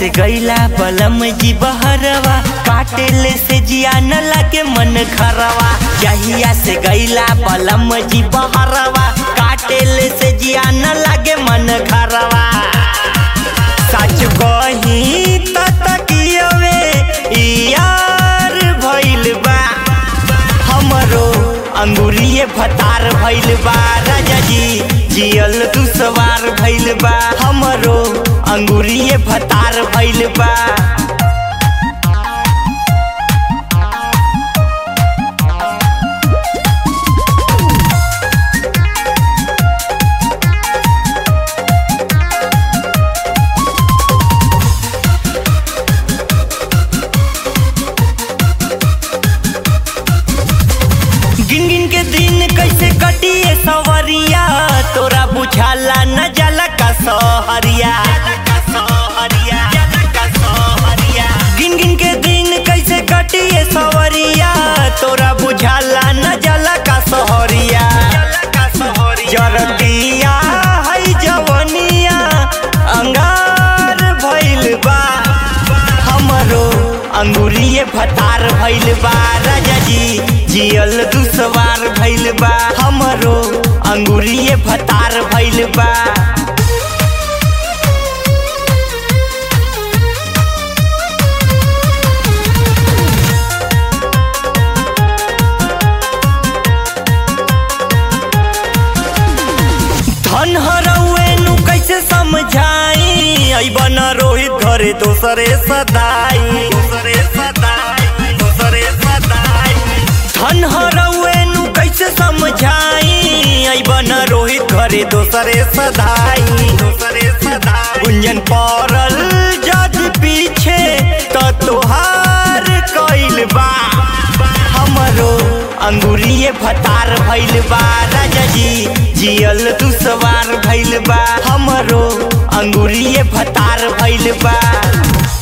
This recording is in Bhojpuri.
से गईला बलम जी बहरवा काटेले से जिया न लागे मन खरवा जहिया से गईला बलम जी बहरवा काटेले से जिया न लागे मन खरवा सच कही त तकियवे यार भइल बा हमरो अंगुरिए भतार भइल बा राजा जी जियल दुसवार भइल बा हमरो अंगुरिए भतार भइल बा गिन गिन के दिन कैसे कटिए सवरिया तोरा बुझाला न जाला का सहरिया गिन गिन के दिन कैसे कटिए सवरिया तोरा बुझाला न जाला का सहरिया जरतिया है जवनिया अंगार भइल बा हमरो अंगुरिए भतार भइल बा राजा जी जियल दुसवार भइल बा हमरो अंगुरिए भतार भइल बा धन हरौए नु कैसे समझाई अइबन रोहित घरे दोसरे सदाई दोसरे सदाई दोसरे सदाई धन हरौए नु कैसे समझाई अइबन रोहित घरे दोसरे सदाई दोसरे सदाई गुंजन पड़ल जद पीछे त तोहार कइल बा हमरो अंगुरिए भतार भइल बा राजा जी जियल दुसवार भइल बा हमरो अंगुरिए भतार भइल बा